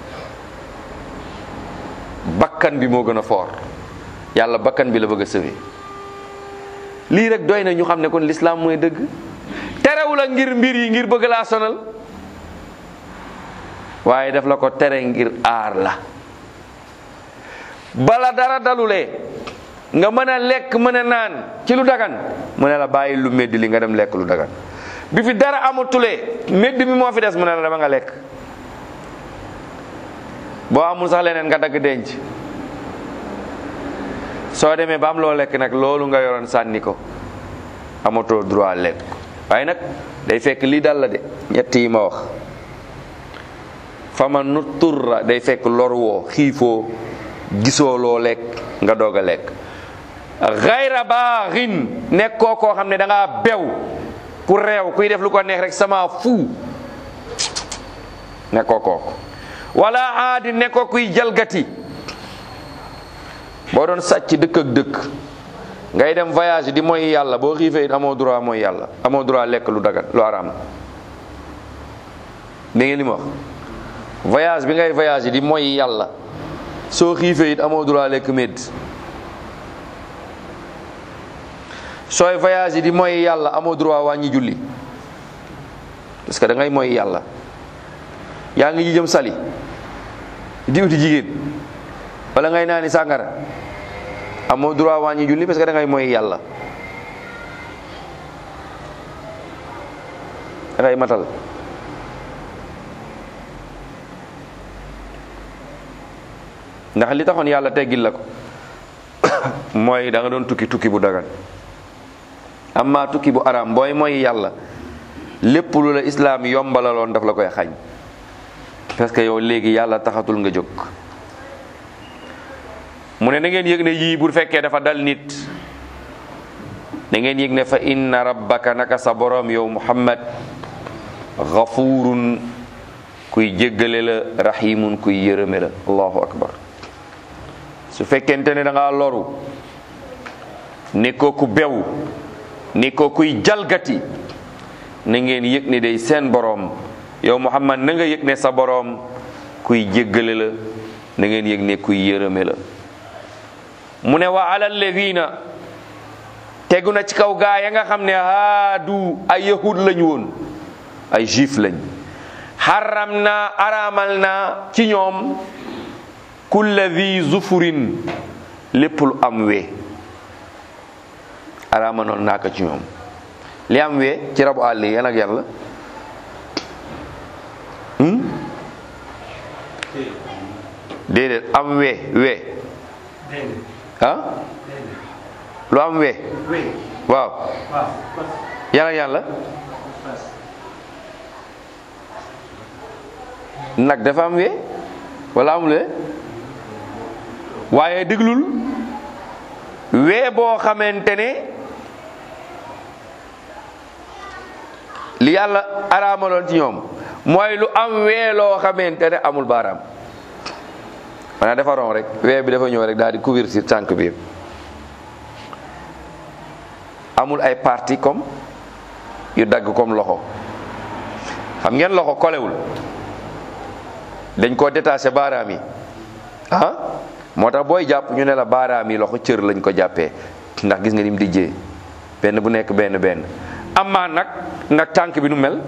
bakkan bi moo gën a foor yàlla bakkan bi la bëgg a sëwe lii rek doy na ñu xam ne kon lislaam mooy dëgg terewu la ngir mbir yi ngir bëgg laa sonal waaye daf la ko tere ngir aar la bala dara dalulee nga mën a lekk mën a naan ci lu dagan mu ne la bàyyi lu medd li nga dem lekk lu dagan bi fi dara amatulee medd mi moo fi des mu ne la dama nga lekk boo amul sax leneen nga dagg denc soo demee ba am loo lekk nag loolu nga yoroon sànni ko amatoo droit lekk waaye nag day fekk lii dal la de ñett yi ma wax fama nu turra day fekk lor woo xiifoo gisoo loo lekk nga doog a lekk xayra baaxin nekkoo koo xam ne da ngaa bew ku réew kuy def lu ko neex rek sama fu nekkoo kooku wala aadi nekkoo kuy jalgati boo doon sàcc dëkk ak dëkk ngay dem voyage di mooy yàlla boo xiifee it amoo droit mooy yàlla amoo droit lekk lu dagan lu araam da ngeen li ma wax voyage bi ngay voyage di mooy yàlla soo xiifee it amoo droit lekk médd sooy voyage yi di mooy yàlla amoo droit wàññi julli parce que da ngay mooy yàlla yaa ngi jëm sali di uti jigéen wala ngay naani sàngara amoo droit wàññi julli parce que da ngay mooy yàlla da ngay matal ndax li taxoon yàlla teggil la ko mooy da nga doon tukki tukki bu dagan amma tukki bu araam booy mooy yàlla lépp lu la islaam yombalaloon daf la koy xañ parce que yow léegi yàlla taxatul nga jóg mu ne na ngeen yëg ne yii bu fekkee dafa dal nit da ngeen yëg ne fa inna rabbaka naka sa borom yow muhammad gafurun kuy jéggale la rahimun kuy yërëme la allahu akbar su fekkente ne da ngaa loru ne ko ku bew ne ko kuy jalgati na ngeen yëg ne day seen boroom yow muhammad na nga yëg ne sa boroom kuy jéggale la na ngeen yëg ne kuy yërëme la mu ne wa ala alladina tegu na ci kaw gaa ya nga xam ne haadu ay yahud lañ woon ay juif lañ xaram naa araamal naa ci ñoom kulla di zufurin lépp lu am wee araamanoon naa ko ci ñoom li am wee ci rabu àll yi yan ak yan la déedéet am wee wee ah lu am wee waaw yan ak yan la nag dafa am wee wala amul wee waaye déglul wee boo xamante ne li yàlla araamaloon ci ñoom mooy lu am wee loo xamante ne amul baaraam maanaam dafa ron rek wee bi dafa ñëw rek daal di couverture tànk bi amul ay partie comme yu dagg comme loxo xam ngeen loxo kolewul dañ koo détaché baaraam yi ah moo tax booy jàpp ñu ne la baaraam yi loxo cër lañ ko jàppee ndax gis nga ni mu dijjee benn bu nekk benn benn amaa nag nag tànk bi nu mel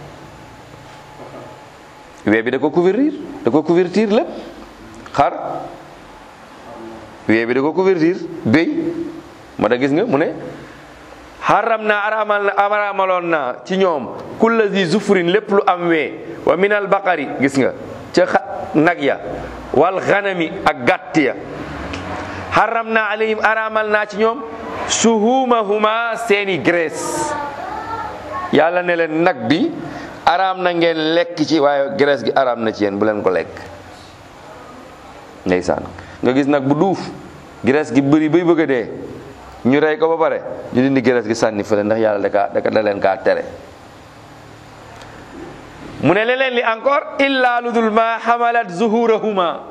wee bi da ko couvrir da ko couverture lépp xar wee bi da ko couverture béy moo tax gis nga mu ne xaram naa araamal na araamaloon naa ci ñoom kulla zi zufrin lépp lu am wee wa minal baqari gis nga ca xa nag ya wal xanami ak gàtt ya xaram naa alayhim araamal naa ci ñoom suhumahuma seeni graisse yàlla ne leen nag bi araam na ngeen lekk ci waaye graisse gi araam na ci yéen bu leen ko lekk ndeysaan nga gis nag bu duuf graisse gi bëri bay bëgg a dee ñu rey ko ba pare ñu dindi graisse gi sànni fële ndax yàlla da kaa da leen kaa tere mu ne leneen li encore illa lu dul ma xamalat zuhurahuma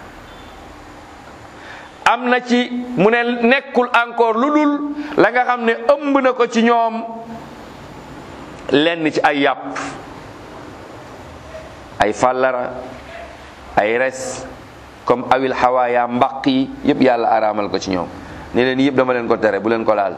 am na ci mu ne nekkul encore lu dul la nga xam ne ëmb na ko ci ñoom lenn ci ay yàpp ay fàllara ay res comme awil xawaaya mbaq yi yëpp yàlla araamal ko ci ñoom ne leen yëpp dama leen ko tere bu leen ko laal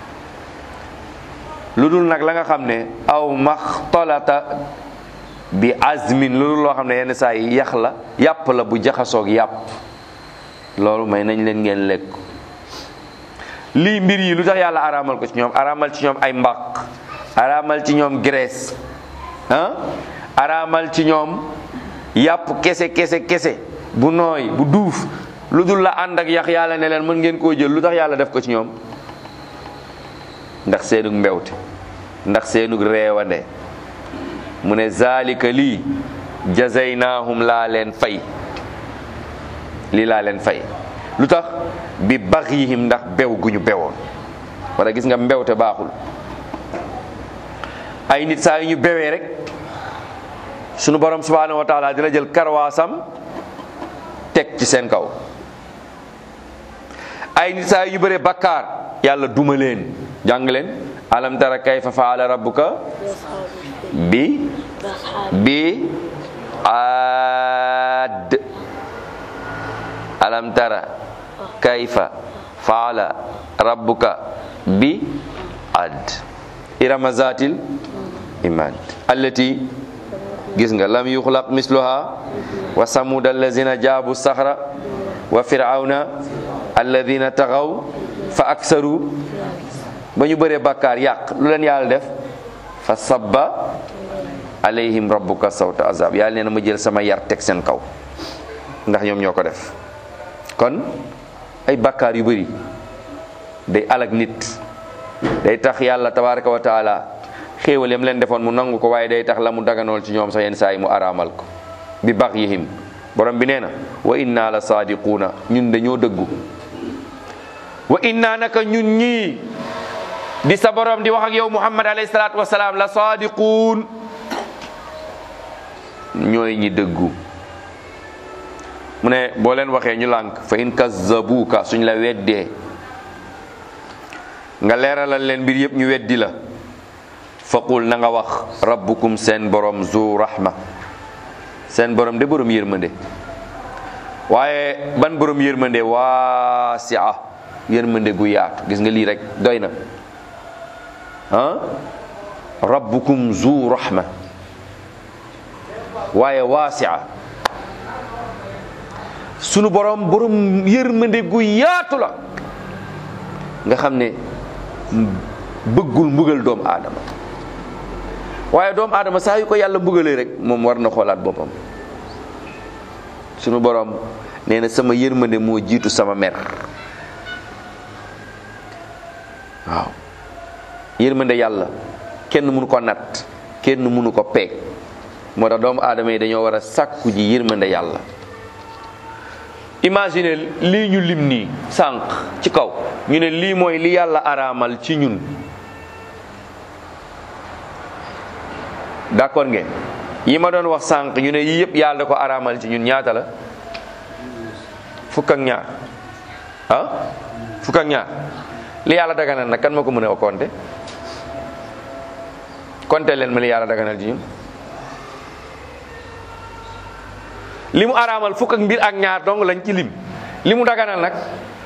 lu dul nag la nga xam ne aw maxtalata bi azmin lu dul loo xam ne yenn saa yi yax la yàpp la bu jaxasoog yàpp loolu may nañ leen ngeen lekk lii mbir yi lu tax yàlla araamal ko ci ñoom araamal ci ñoom ay mbaq araamal ci ñoom graisse ah araamal ci ñoom yàpp kese kese kese bu nooy bu duuf lu dul la ànd ak yax yàlla ne leen mën ngeen koo jël lu tax yàlla def ko ci ñoom ndax seenug mbewte ndax seenug reewande mu ne zalika lii jazaynaahum laa leen fay lii laa leen fay lu tax bi baxyihim ndax bew gu ñu bewoon wala gis nga mbewte baaxul ay nit saa yu ñu bewee rek sunu borom subhanahu wa taala dina jël karwaasam teg ci seen kaw ay nit saa yu ñu bëree bakkaar yàlla duma leen jàng leen alam tara kayfa faala rabbuka bi bi aad alam tara kayfa faala rabbuka bi ad irama zatil imad allati gis nga lam yuxlaq misluha wa samud allazina jaabu saxra wa firawna alladina taxaw fa aksaru ba ñu bëree bàkkaar yàq lu leen yàlla def fa sabba alayhim rabbuka sawta azab yàlla nee na ma jël sama yar teg seen kaw ndax ñoom ñoo ko def kon ay bàkkaar yu bëri day alag nit day tax yàlla tabaraka wa taala xéewal yam leen defoon mu nangu ko waaye day tax la mu daganool ci ñoom sax yenn saa yi mu araamal ko bi bax yihim borom bi nee na wa inna la saadiquuna ñun dañoo dëggu wa inna naka ñun ñii di sa borom di wax ak yow muhammad alayhi salaatu wasalaam la saadiquun ñooy ñi dëggu mu ne boo leen waxee ñu lànk fa in kazzabuuka suñ la weddee nga leeralal leen mbir yëpp ñu weddi la faqul na nga wax rabbukum seen borom zu rahma seen borom de borom yërmande waaye ban borom yërmande waasia yërmande gu yaatu gis nga lii rek doy na ah rabbukum zu rahma waaye waasia sunu borom borom yërmande gu yaatu la nga xam ne bëggul mbugal doomu aadama waaye doomu aadama saa yu ko yàlla mbugalee rek moom war na xoolaat boppam sunu borom nee na sama yërmande moo jiitu sama mer waaw yërmande yàlla kenn mënu ko natt kenn mënu ko peeg moo tax doomu aadama yi dañoo war a sàkku ji yërmande yàlla imagine lii ñu lim nii sànq ci kaw ñu ne lii mooy li yàlla araamal ci ñun d'accord ngeen yi ma doon wax sànq ñu ne yii yëpp yàlla da ko araamal ci ñun ñaata la fukk ak ñaar ah fukk ak ñaar li yàlla daganal nag kan ma ko mën a compter compter leen ma li yàlla daganal ci ñun li mu araamal fukk ak mbir ak ñaar dong lañ ci lim li mu daganal nag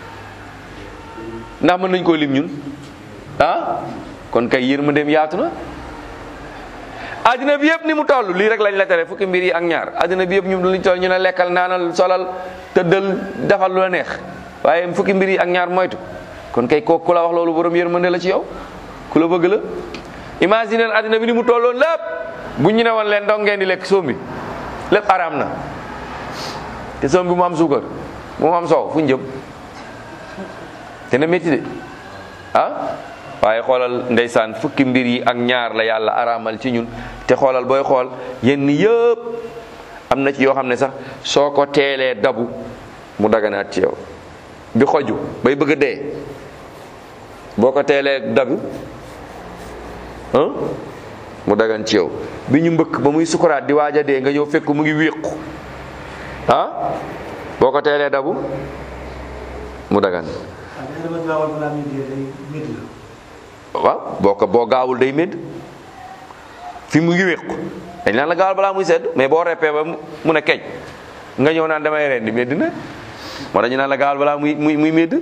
ndax mën nañ koo lim ñun ah kon kay yërmandeem yaatu na addina bi yëpp ni mu toll lii rek lañ la tere fukki mbir yi ak ñaar addina bi yëpp ñu luñ toll ñu ne lekkal naanal solal tëddal defal lu la neex waaye fukki mbir yi ak ñaar moytu kon kay kooku ku la wax loolu borom yërmande la ci yow ku la bëgg la imagine addina bi ni mu tolloon lépp bu ñu ne woon leen dong ngeen di lekk soom bi lépp araam na te soom bi mu am suukar mu am soow fu ñu jëm te na métti de ah waaye xoolal ndeysaan fukki mbir yi ak ñaar la yàlla araamal ci ñun te xoolal booy xool yenn yëpp am na ci yoo xam ne sax soo ko teelee dabu mu daganaat ci yow bi xoju bay bëgg a dee boo ko teelee dabu ah mu dagan ci yow bi ñu mbëkk ba muy sukuraat di waaj a dee nga ñëw fekk mu ngi wéqu ah boo ko teelee dabu mu dagan waaw boo ko boo gaawul day médd fi mu ngi wéqu dañ naan la gaawal balaa muy sedd mais boo reppee ba mu ne keñ nga ñëw naan damay rendi médd na moo tax ñu naan la gaawal balaa muy muy muy médd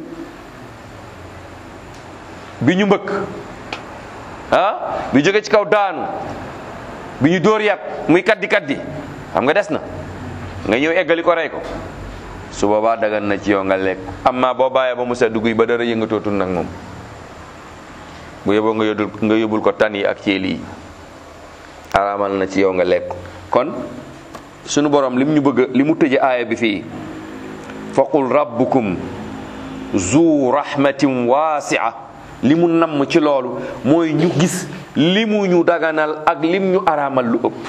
bi ñu mbëkk ah bi jóge ci kaw daanu bi ñu dóor yat muy kaddi kaddi xam nga des na nga ñëw eggali ko rey ko su boobaa dagan na ci yow nga lekk amma boo bàyyee ba mu sedd guy ba dara yëngatootul nag moom bu yóbboo nga yóbbul nga yóbbul ko tan yi ak ceeli yi araamal na ci yow nga lekk kon sunu borom lim ñu bëgg li mu tëje aaya bi fii faqul rabbukum zu rahmatin wasia li mu namm ci loolu mooy ñu gis li mu ñu daganal ak lim ñu araamal lu ëpp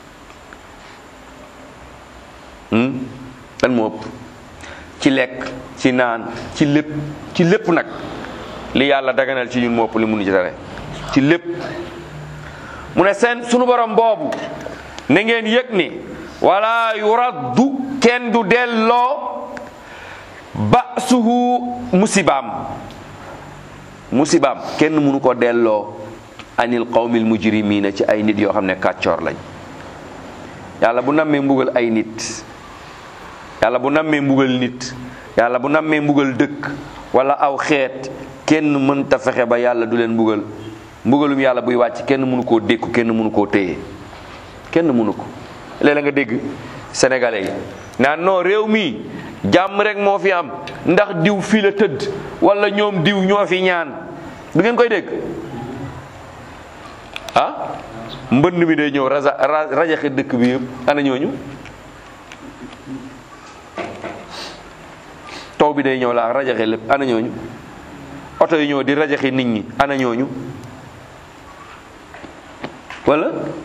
lan moo ëpp ci lekk ci naan ci lépp ci lépp nag li yàlla daganal ci ñun moo ëpp li munu ci tere ci lépp mu ne seen sunu borom boobu na ngeen yëg ni wala yuraddu kenn du delloo basuhu musibaam musibaam kenn mënu ko delloo anil qawmil mujrimina ci ay nit yoo xam ne kàccoor lañ yàlla bu nammee mbugal ay nit yàlla bu nammee mbugal nit yàlla bu nammee mbugal dëkk wala aw xeet kenn mënta fexe ba yàlla du leen mbugal mbugalum yàlla buy wàcc kenn mënu koo dékku kenn mënu koo téye kenn mënu ko léeg-léeg nga dégg sénégalais yi naan non réew mi jàmm rek moo fi am ndax diw fii la tëdd wala ñoom diw ñoo fi ñaan du ngeen koy dégg ah mbënd mi day ñëw raja rajaxe dëkk bi yëpp ana ñooñu taw bi day ñëw laa rajaxe lépp ana ñooñu oto yi ñëw di rajaxe nit ñi ana ñooñu wala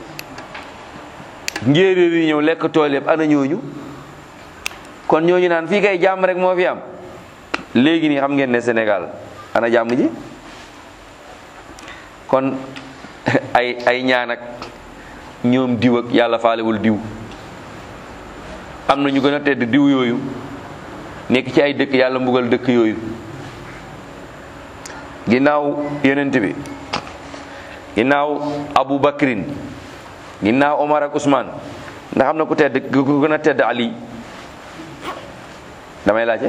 njéeréer yi ñëw lekk tool yëpp ana ñooñu kon ñooñu naan fii kay jàmm rek moo fi am léegi nii xam ngeen ne Sénégal ana jàmm ji kon ay ay ñaan ak ñoom diw ak yàlla faalewul diw am na ñu gën a tedd diw yooyu nekk ci ay dëkk yàlla mbugal dëkk yooyu ginnaaw yonent bi ginnaaw Abu Bakrin ginnaaw Omar ak Ousmane ndax am na ku tedd ku gën a tedd Ali damay laajte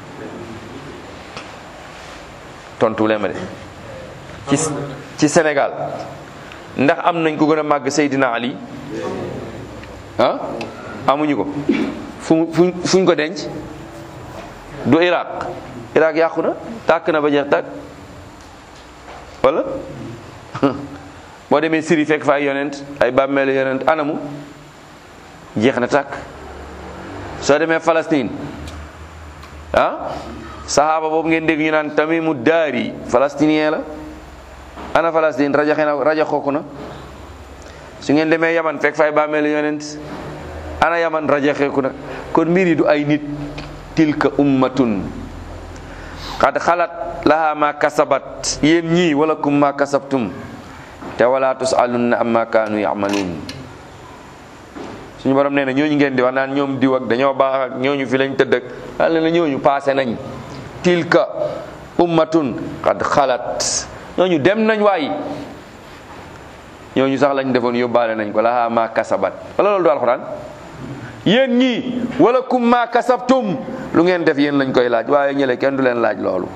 tontu leen ma de ci ci Sénégal ndax am nañ ku gën a màgg Seydina Ali ah amuñu ko fu fu fuñ ko denc du Iraq Iraq yàqu na tàkk na ba jeex tàkk wala boo demee Syrie fekk fa ay yonent ay bàmmeelu yonent anamu jeex na tàkk soo demee Palestine ah saxaaba boobu ngeen dégg ñu naan Tamimu Daari palestinien la ana Palestine rajaxe na rajaxooku na su ngeen demee Yaman fekk fa ay bàmmeelu yonent ana Yaman rajaxeeku na kon mbir yi du ay nit tilka ummatun qad xalat laha ma kasabat yéen ñii wala kum ma kasabtum te wala tusalunna amma kaanu yamaluun suñu borom nee na ñooñu ngeen di wax naan ñoom diw ak dañoo baax ak ñooñu fi lañ tëdd ak yàlla na ñooñu paase nañ tilka ummatun qad xalat ñooñu dem nañ waay ñooñu sax lañ defoon yóbbaale nañ ko laha ma kasabat wala loolu du alxuraan yéen ñii wala kum ma kasabtum lu ngeen def yéen lañ koy laaj waaye ñële kenn du leen laaj loolu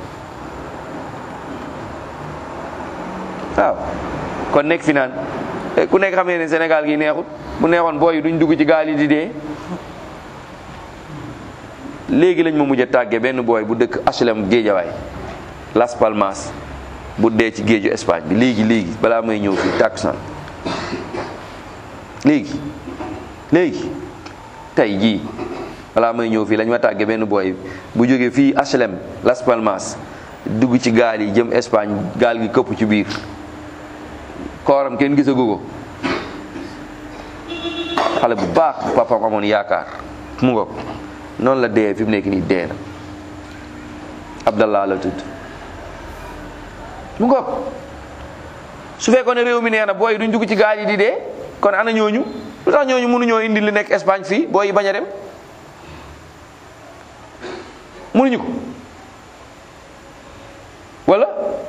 waaw kon nekk fi naan ku nekk xam ne Sénégal gi neexut bu neexoon booy yi duñ dugg ci gaal yi di dee léegi lañ ma mujj a tàggee benn booy bu dëkk HLM Géejawaay Las Palmas bu dee ci géeju Espagne bi léegi léegi balaa may ñëw fii tàkkusaan léegi léegi tey jii balaa may ñëw fii lañ ma tàggee benn booy bu jógee fii HLM Las Palmas dugg ci gaal yi jëm Espagne gaal gi këpp ci biir kooram kenn gisagu ko xale bu baax bu papaam amoon yaakaar mu ngoog noonu la dee fi mu nekk nii dee na Abdallah la tudd mu ngoog su fekkoon ne réew mi nee na booy duñ dugg ci gaal yi di dee kon ana ñooñu lu tax ñooñu mënuñoo indi li nekk Espagne fii booy yi bañ a dem mënuñu ko wala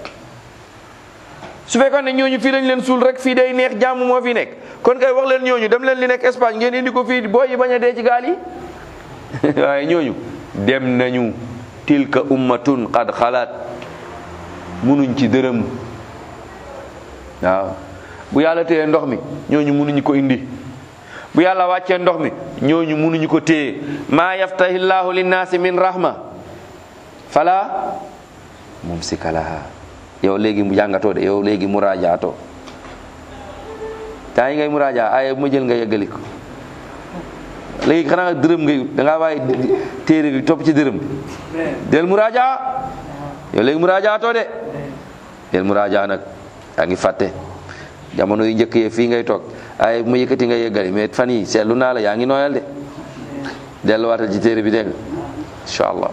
su fekkoon ne ñooñu fii lañ leen suul rek fii day neex jàmm moo fi nekk kon kay wax leen ñooñu dem leen li nekk Espagne ngeen indi ko fii booy yi bañ a dee ci gaal yi waaye ñooñu dem nañu tilka ummatun qad xalaat munuñ ci dërëm waaw bu yàlla téye ndox mi ñooñu munuñu ko indi bu yàlla wàccee ndox mi ñooñu munuñu ko téye maa yaftahi llahu linnaasi min rahma fala mumsika laha yow léegi mu jàngatoo de yow léegi muraajaatoo temps yi ngay muraajaa aaya bu ma jël nga yeggali ko léegi xanaa dërëm ngay ut da ngaa bàyyi téere bi topp ci dërëm bi del muraajaa yow léegi muraajaatoo de del muraajaa nag yaa ngi fàtte jamono yu njëkk yee fii ngay toog aaya bu ma yëkkati nga yeggali mais fan yi seetlu naa la yaa ngi nooyal de delluwaatal ci téere bi dégg nga incha allah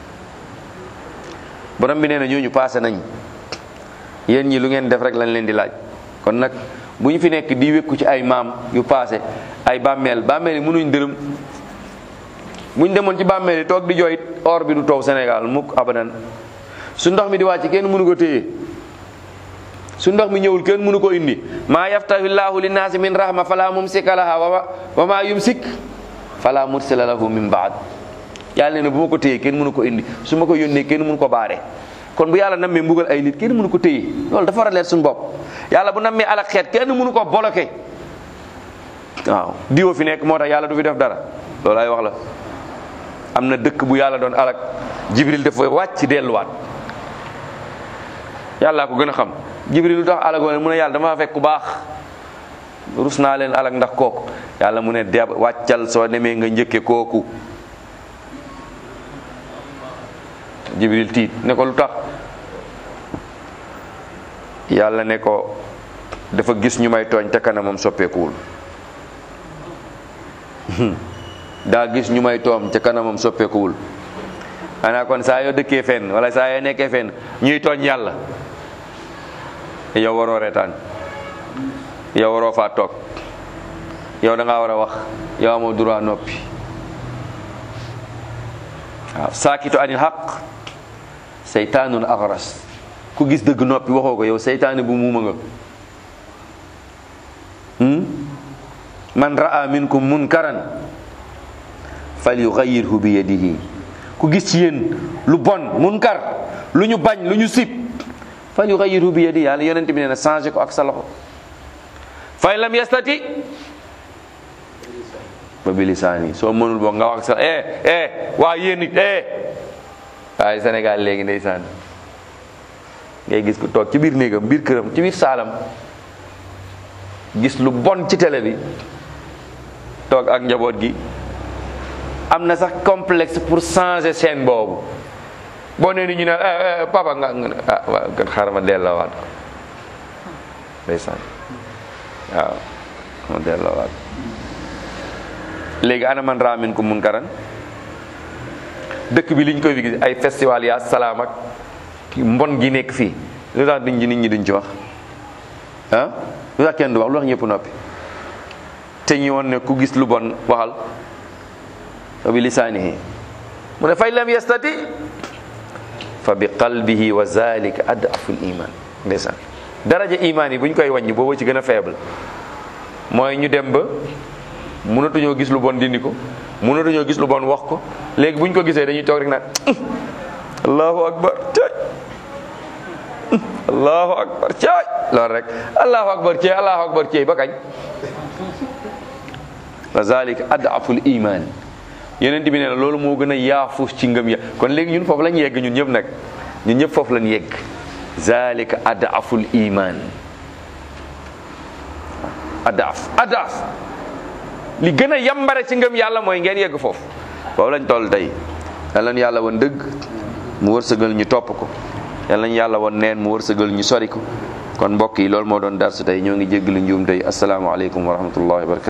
borom bi nee na ñooñu paase nañ yéen ñi lu ngeen def rek lañ leen di laaj kon nag bu ñu fi nekk di wékku ci ay maam yu paase ay bàmmeel bàmmeel yi mënuñ dërëm bu ñu demoon ci bàmmeel yi toog di jooyit or bi du taw Sénégal mukk abadan su ndox mi di wàcc kenn mënu ko téye su ndox mi ñëwul kenn mënu ko indi maa yaftahi llahu linnaasi min rahma fala mumsika laha wa ma yumsik fala mursila lahu min baad yàlla nee na bu ma ko téye kenn mënu ko indi su ma ko yónnee kenn mënu ko baare kon bu yàlla nammee mbugal ay nit kenn mënu ko téye loolu dafa war a leer suñu bopp yàlla bu nammee alak xeet kenn mënu ko bloqué waaw diwo fi nekk moo tax yàlla du fi def dara loolu ay wax la am na dëkk bu yàlla doon alak jibril dafa wàcc delluwaat yàllaa ko gën a xam jibril lu tax alak woon mu ne yàlla dama fekk ku baax rus naa leen alak ndax kooku yàlla mu ne de wàccal soo demee nga njëkke kooku jibril tiit ne ko lu tax yàlla ne ko dafa gis ñu may tooñ te kanamam soppeekuwul daa gis ñu may toom te kanamam soppeekuwul xanaa kon saa yoo dëkkee fenn wala saa yoo nekkee fenn ñuy tooñ yàlla yow waroo reetaan yow waroo faa toog yow da ngaa war a wax yow amoo droit noppi waaw saakitu anil xaq seytaanun axras ku gis dëgg noppi waxoo ko yow seytaane bu muuma nga man raa minkum munkaran falyughayyirhu bi yadihi ku gis ci yéen lu bon munkar lu ñu bañ lu ñu sib falyughayyirhu bi yadihi yàlla yonent bi nee na changé ko ak sa loxo fa in lam yastati ba bi lisaani soo mënul boo nga wax sa eh eh waa yéen it eh waaye Sénégal léegi ndeysaan ngay gis ku toog ci biir néegam biir këram ci biir saalam gis lu bon ci télé bi toog ak njaboot gi am na sax complexe pour changer scène boobu boo nee ni ñu ne papa nga nga ah waaw kon xaaral ma delloowaat ko ndeysaan waaw ma delloowaat léegi ana man raamin ko mun karan dëkk bi liñ koy fi gis ay festival yaa salaam ak mbon gi nekk fii lu tax nit ñi nit ñi duñ ci wax ah lu tax kenn du wax lu tax ñëpp noppi te ñu woon ne ku gis lu bon waxal fa bi lisaanihi mu ne fay lam yastati fa bi qalbihi wa zalika adaful iman ndeysaan daraja iman yi bu ñu koy wàññi boobu ci gën a faible mooy ñu dem ba mënatuñoo gis lu bon dindi ko mënatuñoo gis lu bon wax ko léegi bu ñu ko gisee dañuy toog rek naan allahu akbar caay allahu akbar caay loolu rek allahu akbar caay allahu akbar caay ba kañ wa zalika adaful iman yeneen bi nee na loolu moo gën a yaafus ci ngëm ya kon léegi ñun foofu lañ yegg ñun ñëpp nag ñun ñëpp foofu lañ yegg zalika adaful iman adaf adaf li gën a yambare ci ngëm yàlla mooy ngeen yegg foofu foofu lañ toll tey yal nañu yàlla woon dëgg mu wërsëgal ñu topp ko yal nañu yàlla woon neen mu wërsëgal ñu sori ko kon mbokk yi loolu moo doon darsu tey ñoo ngi jéggalu njuum tey asalaamaaleykum wa rahmatullahi wa barakatu